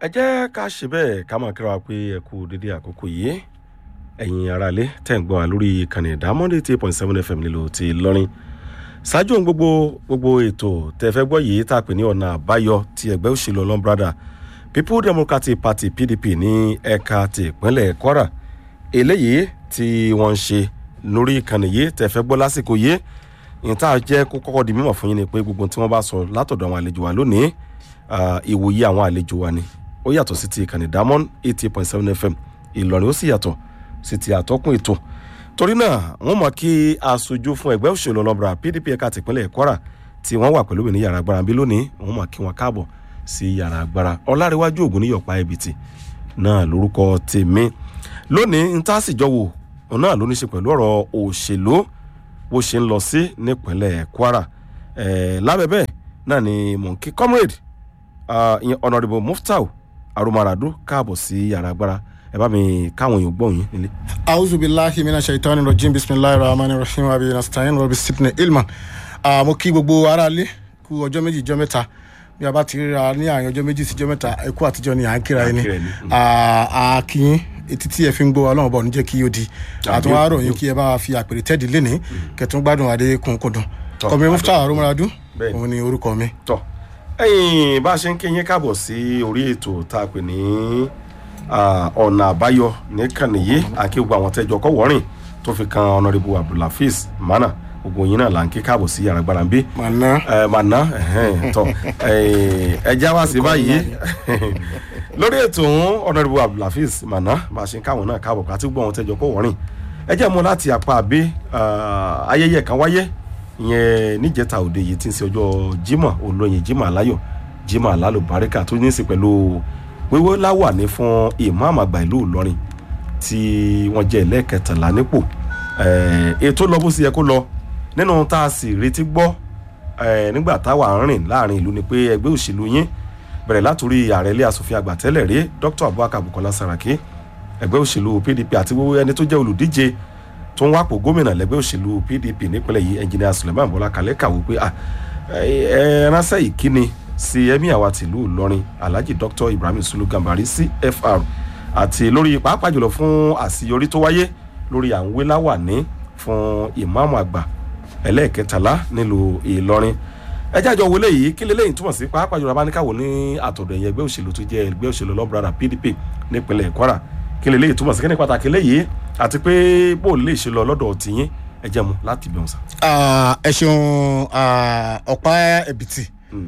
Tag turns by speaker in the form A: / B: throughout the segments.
A: ẹ jẹ́ ká ṣe bẹ́ẹ̀ ká máa kíra wa pé ẹ kú dédé àkókò yìí ẹ̀yin aráalé tẹ̀ ń gbọ́ wa lórí ìkànnì ìdámọ́dé eight point seven fm nílò ti lọ́rin ṣáájú ohun gbogbo gbogbo ètò tẹ́ fẹ́ gbọ́ yìí tá a pè ní ọ̀nà àbáyọ ti ẹgbẹ́ òṣèlú ọlọ́mbrada people democratic party pdp ní ẹ̀ka ti ìpínlẹ̀ kwara eléyìí tí wọ́n ń ṣe lórí ìkànnì yìí tẹ́ fẹ́ gbọ́ lásìkò yìí ìta jẹ́ kó kọ́kọ́ di mímọ̀ fún yín ni pé gbogbo tí wọ́n bá sọ látọ̀dọ̀ àwọn àlejò wa lónìí ìwòye àwọn àlejò wa ni ó yàtọ̀ sí ti ìkànnì diamond eighty point seven fm ìlọrin ó sì yàtọ̀ sí ti àtọ́kùn ètò torí náà wọ́n mọ̀ kí aṣojú fún ẹgbẹ́ òṣèlú ọlọ́mọbìnrin pdp ẹ̀ka tìpínlẹ̀ kwara tí wọ́n wà pẹ̀lú mi ní yàrá agbára bí lónìí wọ́n mọ̀ kí wọ́n káàbọ̀ sí yàrá agbára ọlárẹ̀wájú ògùn níyọ̀pá ẹ̀bìtì náà lórúkọ tèmi lónìí ń tá sì jọ wò òun náà ló ní ṣe pẹ̀lú ọ̀rọ̀ òṣèlú bó ṣe ń lọ sí nípínlẹ̀ kwara lábẹ́ bẹ́ẹ̀ náà ni mọ̀nkí comrade ìyẹn honourable muftau arumaradu káàbọ̀ sí yàrá agbára ẹ bá mi káwọn èèyàn gbọ́ yín nílé.
B: auzu billahi mina shaitani rajim bisimilahi rahmani rahim abi nastain rabi sitne ilman mo kí gbogbo aráalé kú ọjọ́ méjì jọ́ mẹ́ta bí a bá ti ríra ní àárín ọjọ́ méjì síjọ́ mẹ́ta ẹkú àtijọ́ ni à ń kíra ẹni àkíyín etí tí ẹ fi ń gbọ́ ọlọ́run bọ̀ níjẹ́ kí ó di àtúwá ròyìn kí ẹ bá fi àpèrè tẹ́ẹ̀dì lénìí kẹtùn gbádùn adé kùnkùndùn kọmi mufta arumaradu òun ni orúkọ mi.
A: tọ ẹyin bá a ṣe ń kéyìn káàbọ̀ sí orí ètò tá a pè ní ọ̀nà àbáyọ nìkànnì yìí àkí gbogbo àwọn tẹ́jọ kọ́ wọ́rìn tó fi kan honourable abdulhafiz mana gbogbo yín náà là ń ké káàbọ̀ sí yàrá gbára ń bí.
B: màná
A: màná tọ ẹja wá sí báyìí lórí ètò ọ̀hún honourable abdulhafiz mana bá a ṣe ń káwọn náà káàbọ̀ àti gbogbo àwọn tẹ́jọ kọ́ wọ́rìn ẹ jẹ́ mú láti apá àbí ayẹyẹ kan wáyé ìyẹn níjẹta òde yìí tí ń ṣe ọjọ́ jimoh olóyin jimoh aláyọ̀ jimoh alálùbáríkà tó ní í ṣe pẹ̀lú wíwó láwàní fún ìmáàmù àgbà ìlú ìlọrin tí wọ́n jẹ́ ẹlẹ́kẹtàlá nípò ètò lọ bó ṣe yẹ kó lọ nínú tá a sì retí gbọ́ nígbà táwa ń rìn láàrin ìlú ni pé ẹgbẹ́ òṣèlú yín bẹ̀rẹ̀ látòrí ààrẹ ilé asòfin àgbà tẹ́lẹ̀ rí dr abubakar bukola saraki ẹgbẹ́ òṣèlú pdp àti gbogbo ẹni tó jẹ́ olùdíje tó ń wápò gómìnà lẹ́gbẹ́ òṣèlú pdp nípínlẹ̀ yìí ẹnjìnìà suleiman bọ́lá kalẹ́ kàwé pé ẹ ránṣẹ́ ìkíni sí ẹ̀mí àwa tìlú ìlọrin alhaji dr ibrahim sulu gambari cfr àti lórí pàápàá jùlọ fún àṣeyọrí tó wáyé lórí à ń wé láwàní fún ìmáàmù àgbà ẹlẹ́ẹ̀kẹtàlá nílùú ìlọrin ẹjẹ́ àjọ wọlé yìí kí lélẹ́yìn túmọ̀ sí pàápàá jùlọ abáníkàwò ní àtọ̀dọ̀ ẹ̀yẹ ẹgbẹ́ òṣèlú tó jẹ́ ẹgbẹ́ òṣèlú lọ́brada pdp nípínlẹ̀ kwara kí lélẹ́yìn túmọ̀ sí kí ní pàtàkì léyìí àti pé bó lè ṣe lọ lọ́dọ̀ tìyín ẹjẹ́ mu láti bẹ̀rù sá.
B: ẹ ṣeun ọ̀pá ẹ̀bìtì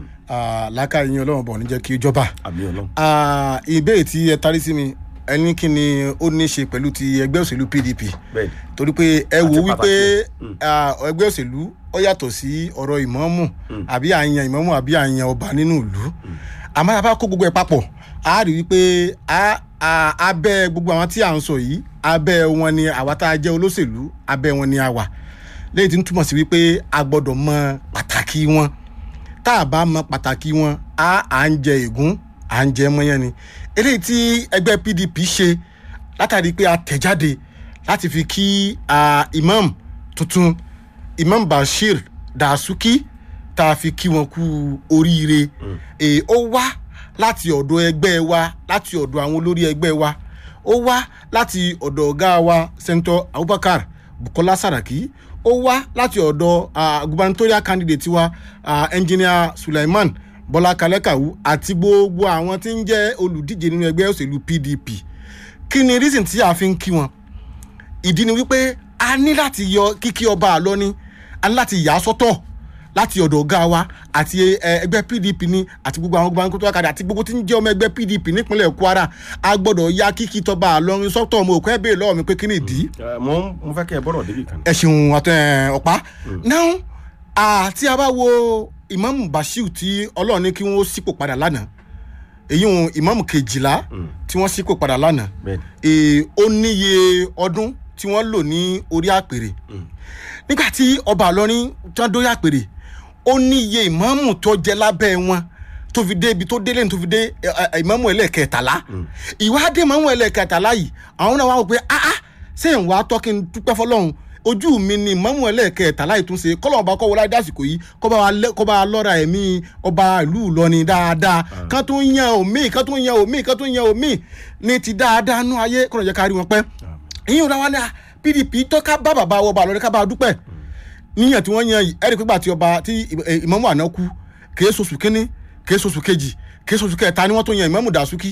B: láká yín ọlọ́run bọ̀ ní jẹ́ kí ó jọba.
A: àmì ọlọ́run.
B: ìbéèrè tí ẹ tarí sí mi ẹni kí ni ó ní ṣe pẹ̀lú ti ẹgbẹ́ òṣèlú pdp
A: bẹ́ẹ̀ni
B: torí pé ẹ
A: Àti
B: wò wípé
A: pàtàkì. Mm.
B: ẹgbẹ́ òṣèlú ó yàtọ̀ sí ọ̀rọ̀ ìmọ̀ọ́mù àbí àyàn ìmọ̀ọ́mù àbí àyàn ọba nínú ìlú àmọ́ a bá kó gbogbo ẹ̀ papọ̀ a rí wípé a- a- abẹ́ gbogbo àwọn tí à ń sọ yìí abẹ́ wọn ni àwa tá a jẹ́ olóṣèlú abẹ́ wọn ni a wà lẹ́yìn tí ń túmọ̀ sí wípé a gbọ́dọ̀ mọ pàtàkì wọn tá a bá mọ pàtàkì wọn a à ń jẹ ègún à ń jẹ mọ́yán ni eléyìí tí ẹgbẹ́ pdp ṣe látàrí pé a tẹ̀jáde láti fi kí ah, imam tuntun imam bashir dasuki tá a fi kí wọn kú oríire èè ó wá láti ọ̀dọ̀ ẹgbẹ́ wa láti ọ̀dọ̀ àwọn olórí ẹgbẹ́ wa ó wá láti ọ̀dọ̀ ọ̀gá wa sẹ́ńtọ̀ abubakar bukola saraki ó wá láti ọ̀dọ̀ ah, gubernatorial candidate wa ah, engineer suleiman bọ́lá kalẹ́kàwú àti gbogbo àwọn tí ń jẹ́ olùdíje nínú ẹgbẹ́ òṣèlú pdp kí ni reason tí a fi ń kí wọn ìdí ni wípé a ní láti yọ kíkí ọba àlọ́ ni a ní láti yà á sọ́tọ̀ láti ọ̀dọ̀ ọ̀gá wa àti ẹ, ẹgbẹ́ pdp ni àti gbogbo àwọn gbogbo tó wákàtí àti gbogbo tí ń jẹ́ ọmọ ẹgbẹ́ pdp nípínlẹ̀ kwara a gbọ́dọ̀ ya kíkí tọba àlọ́rin sọ́tọ̀ ọmọ òkú ẹ̀ bèèrè lọ́wọ́ mi pé kí ni ìdí
A: Ẹ, mo ń- mo fẹ́ kẹ́ ẹ bọ́rọ̀ débi kan.
B: ẹ ṣeun àtọ ẹ ọ̀pá náà àti a bá wo ìmáàmù bashir tí ọlọ́run ní kí wọ́n sípò padà lánàá èyí ń ìmáàmù kejìlá tí wọ́n sípò padà lánàá
A: bẹ́ẹ̀ni
B: ee, ó níye ọdún tí wọ́n lò ní orí àpèrè nígbà tí ọba àlọ́rin tí wọ́n dórí àpèrè ó níye ìmáàmù tó jẹ lábẹ́ wọn tó fi dé ibi tó délé ní tó fi dé ẹ, ẹ, ìmáàmù ẹlẹ́ẹ̀kẹtàlá ìwádìí ìmáàmù ẹlẹ́ẹ̀kẹtàlá yìí àwọn náà wá wò pé ah ah ṣé ìwà tọ́kí ń dúpẹ́ fọlọ́run ojú mi ni ìmọ̀mù ẹlẹ́ẹ̀kẹta láì tún ṣe kọ́lọ̀ ọba kọ́ wọlé dásìkò yìí kọ́ bá wa lẹ́- kọ́ bá wa lọ́ra ẹ̀mí ọba ìlú Ìlọrin dáadáa kán tó ń yan omi kán tó ń yan omi kán tó ń yan omi ní ti dáadáa nú ayé kọ́nà jẹ́ ká rí wọn pẹ́ ìyẹn ò dáwọ́ ní PDP tó ká bá bàbá wọ bá lọ́rin ká bá a dúpẹ́ níyàn tí wọ́n yan yìí ẹ̀rí pípa tí ọba tí ìmọ̀mù àná kú kèé soṣù kínní kèé soṣù kejì kèé soṣù kẹta ni wọ́n tó yan ìmọ̀mù Dàsúkì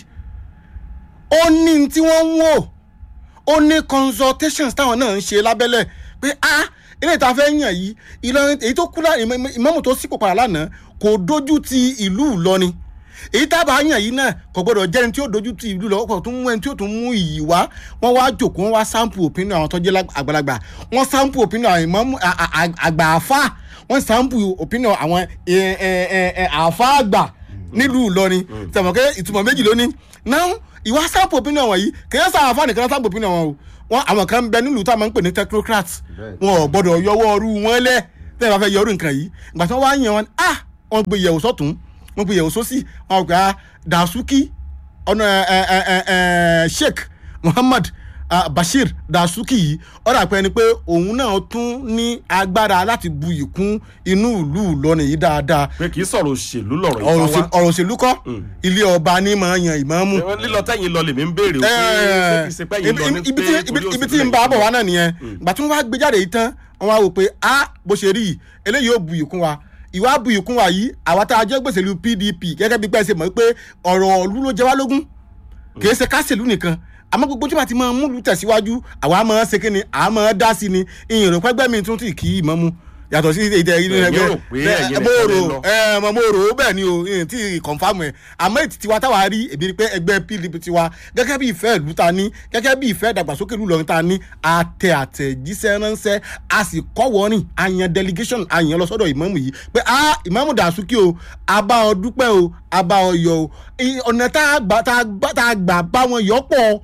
B: ó ní tí wọ́n ń wò ó ní consultations táwọn náà ń ṣe lábẹ́lẹ̀ pé ah ilé ìta fẹ́ yàn yìí Ìlọrin èyí tó kú lá ìmọ̀mù tó sípò padà lánàá kò dojú ti ìlú Ìlọrin èyí tábà yàn yìí náà kò gbọdọ̀ jẹ́ ẹni tí ó dojú ti ìlú lọ́wọ́ tó ń mú ẹni tí ó tún mú iyì wá wọ́n wá jòkó wọ́n wá sample opinion àwọn tó jẹ́ lág- àgbàlagbà wọ́n sample opinion àwọn ìmọ̀mù à- à- à- àgbà àfa wọ́n sample opinion àwọn ẹ- ẹ- ẹ- ẹ- àfa àgbà nílùú Ìlọrin tẹ̀mọ̀ pé ìtumọ̀ méjì lóní náà ìwà sample opinion wọ̀nyí kìí sá àfa nìkan sample opinion wọn o wọn àwọn kan ń bẹ nílùú táwọn máa ń pè ní technocrats wọn ò gbọdọ̀ yọwọ́ ọrú wọn lẹ̀ tẹ́lẹ̀ bá fẹ́ yọrù nǹkan yìí ìgbà tí wọ́n wá yàn wọn ah wọ́n gbé yẹ̀wò sọ́tún wọ́n gbé yẹ̀wò sósì wọ́n gbà Dàsúkì ọ̀nà ẹ̀ ẹ̀ ẹ̀ ẹ̀ Sheikh Muhammad ah, Bashir Dàsúkì yìí ọ̀rọ̀ àpẹ ni pé òun náà tún ní agbára láti buyì kún inú ìlú Ìlọrin yìí dáadáa
A: pé kì í sọ̀rọ̀ òṣèlú lọ̀rọ̀
B: ọ̀rọ̀
A: ìfọwọ́
B: òṣèlú- ọ̀rọ̀ òṣèlú kọ́ ilé ọba ní máa yan ìmáàmù
A: lílọ tẹ́yìn lọ lèmi ń béèrè o pé ṣé kì í ṣe pé yín lọ ní
B: ibi
A: pé
B: tí- ibi- ibi tí ń bá a bọ̀ wá náà nìyẹn ìgbà tí wọ́n wá gbé jáde yìí tán wọ́n wá wò pé a bó ṣe rí yìí eléyìí ó bu ìkún wa ìwà bu ìkún wa yìí àwa tá a jẹ́ gbèsè lu PDP gẹ́gẹ́ bí pẹ́ẹ́sì mọ̀ pé ọ̀rọ̀ ọ̀lú ló jẹ wá lógún kìí ṣe kásìlú nìkan àmọ́ gbogbo tí wọ́n ti máa mú lù tẹ̀síwájú àwa máa ṣe kí ni àá máa dá sí ni ìyìn rò pẹ́gbẹ́ mi tún ti kì í mọ́ mu yàtọ̀ sí ìdẹ ìdẹ
A: Ẹ̀yin rò pé ẹ̀yin
B: mo
A: nìkan lè
B: rò
A: lọ.
B: ẹ mọ mo rò ó bẹ́ẹ̀ ni o ìyìn tí kọ̀nfàmù ẹ̀ àmọ́ ètí tiwa táwa rí èmi ni pé ẹgbẹ́ PDP tiwa gẹ́gẹ́ bí ìfẹ́ ìlú ta ní gẹ́gẹ́ bí ìfẹ́ ìdàgbàsókè ìlú Ìlọrin ta ní àtẹ àtẹ̀jíṣẹ́ ránṣẹ́ a sì kọ́ wọ́rin àyàn delegation àyàn lọ sọ́dọ̀ ìmáàmù yìí pé a ìmáàmù Dàsúkì o a bá ọ dúpẹ́ o a bá ọ yọ̀ o I- ọ̀nà tá a gbà tá a gbà tá a gbà bá wọn yọ̀ pọ̀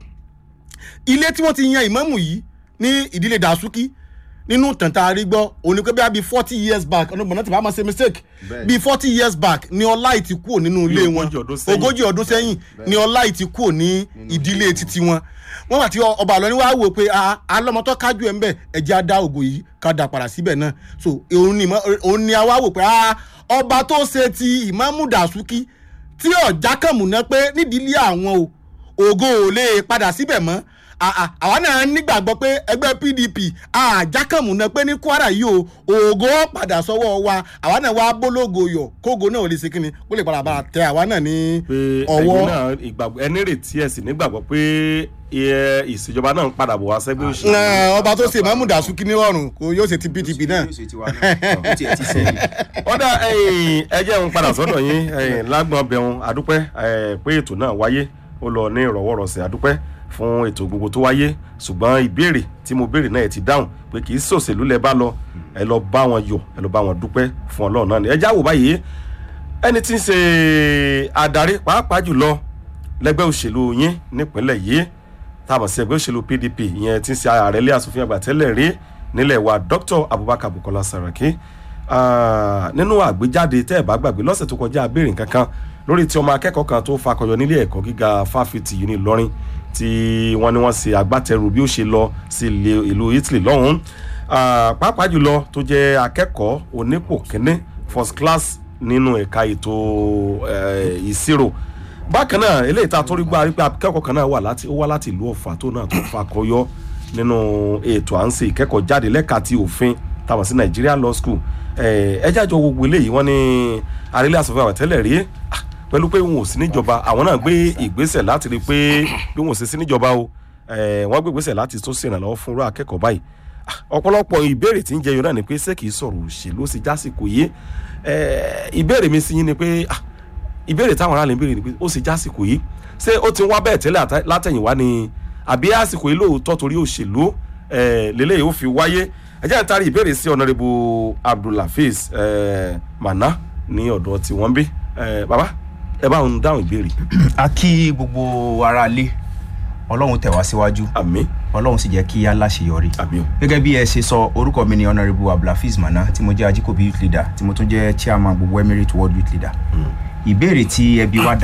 B: ilé tí wọ́n ti yan ìmáàmù yìí ní ìdílé Dàsúkì nínú tàntà arígbọ́ òní pé bí i forty years back ọ̀nà gbọ̀nà tí bá máa ṣe mistake bí forty years back ni ọláì ti kúrò nínú ilé wọn
A: ogójì ọdún sẹ́yìn.
B: ogójì ọdún sẹ́yìn ni ọláì ti kúrò ní ìdílé títí wọn wọ́n àti ọba àlọ́ ni wàá wò pé a- alọ́mọtọ́ kájú ẹ̀ ń bẹ̀ ẹ̀jẹ̀ á dá ògo yìí ká dá padà síbẹ̀ náà so òun ni ìmọ̀- òun ni a wá wò pé a ọba tó ṣe ti ìmáàmù Dàsúkì tí ọ̀já kàn múná pé nídìílé àwọn o ògo ò lè padà síbẹ̀ mọ́ À- à- àwa náà nígbàgbọ́ pé ẹgbẹ́ PDP àjákàmù náà pé ní Kwara yìí o ògo padà sọ́wọ́ wa àwa náà wá bólógo yọ kógo náà ò lè ṣe kíni kó lè padà bá a tẹ àwa náà ní
A: pé
B: ọwọ́
A: ẹ̀yin náà ìgbàgbọ́ ẹni retí ẹ̀ sì nígbàgbọ́ pé ẹ, ìṣèjọba náà ń padà bọ̀ wá sẹ́gbẹ́ òṣèlú.
B: Ẹ, ọba tó ṣe Ìmáàmù Dàsúkì ní ọrùn kò yóò ṣe ti PDP náà
C: yóò ṣe tiwa náà ó tiẹ̀ ti sẹ́yìn.
A: ọ̀dà ẹ̀yìn ẹjẹ́ ń padà sọ́dọ̀ yín ẹ̀yìn lágbọ̀n bẹ̀rùn àdúpẹ́ ẹ̀, pé ètò náà wáyé ó lọ ní ìrọ̀wọ́rọ̀sẹ̀ àdúpẹ́ fún ètò gbogbo tó wáyé ṣùgbọ́n ìbéèrè tí mo béèrè náà ẹ̀ ti dáhùn pé kì í ṣòṣèlú lẹ bá lọ ẹ lọ bá wọn yọ̀ ẹ lọ bá wọn dúpẹ́ fún Ọlọ́run náà ni ẹ jáwọ́ báyìí ẹni tí ń ṣe adarí pàápàá jùlọ lẹ́gbẹ́ òṣèlú yín nípínlẹ̀ yìí táwọn sí ẹgbẹ́ òṣèlú PDP ìyẹn tí ń ṣe ààrẹ ilé asòfin àgbà tẹ́lẹ̀ rí nílẹ̀ wa Dr. Abubakar Bukola Saraki Ah, nínú àgbéjáde tẹ́ ẹ̀ bá gbàgbé lọ́sẹ̀ tó kọjá abéèrè kankan lórí tí ọmọ akẹ́kọ̀ọ́ kan tó fakọyọ nílé ẹ̀kọ́ gíga fáfitì uni Ìlọrin tí wọ́n ní wọ́n ṣe agbátẹrù bí ó ṣe lọ sí ilé- ìlú Italy lọ́hùn-ún Ah, pàápàá jùlọ tó jẹ́ akẹ́kọ̀ọ́ onípò kínní first class nínú ẹ̀ka ètò eh, ìṣirò bákan náà eléyìí tá a tó rí gbá rí pé akẹ́kọ̀ọ́ kan náà wà láti ó wá láti ìlú Ọ̀fà tó náà tó fakọyọ nínú ètò à ń ṣe ìkẹ́kọ̀ọ́ jáde lẹ́ka ti òfin táwọn sí Nigeria Law School ẹ jájọ gbogbo eléyìí wọ́n ní arílẹ̀ asòfin àwọn tẹ́lẹ̀ rí ah, pẹ̀lú pé wọn ò sí níjọba àwọn náà gbé ìgbésẹ̀ láti rí i pé bí wọn ò sí sí níjọba o eh, wọ́n gbé ìgbésẹ̀ láti tó ṣèrànlọ́wọ́ fún irú akẹ́kọ̀ọ́ báyìí Ah, ọ̀pọ̀lọpọ̀ ìbéèrè tí ń jẹyọ náà ni pé ṣé kìí sọ̀rọ̀ òṣèlú ó sì jásìkò yìí Eh, ìbéèrè mi sí yín ni pé ah, ìbéèrè táwọn aráàlú ń béèrè ni pé ó sì jásìkò yìí ṣé ó ti ń wá bẹ́ẹ̀ tẹ́lẹ̀ àtẹ- látẹ̀yìnwá ni àbí àsìkò yìí lóòótọ́ torí òṣèlú eh, lélẹ́yìí ó fi wáyé ẹ jẹ́ n tarí ìbéèrè sí ọ̀nàrẹ́bù abdulhafiz eh, mana ní ọ̀dọ̀ tí wọ́n bí Eh, bàbá ẹ bá ń dáhùn ìbéèrè
C: a kí gbogbo ara lé ọlọ́run tẹ̀ wá síwájú
A: àmì
C: ọlọ́run sì jẹ́ kí á láṣeyọrí
A: àmì o
C: gẹ́gẹ́ bí ẹ ṣe sọ orúkọ mi ni honourable abdulhafiz mana tí mo jẹ́ ajíkòbí youth leader tí mo tún jẹ́ chairman gbogbo emirate world youth leader ìbéèrè tí ẹbí wa dá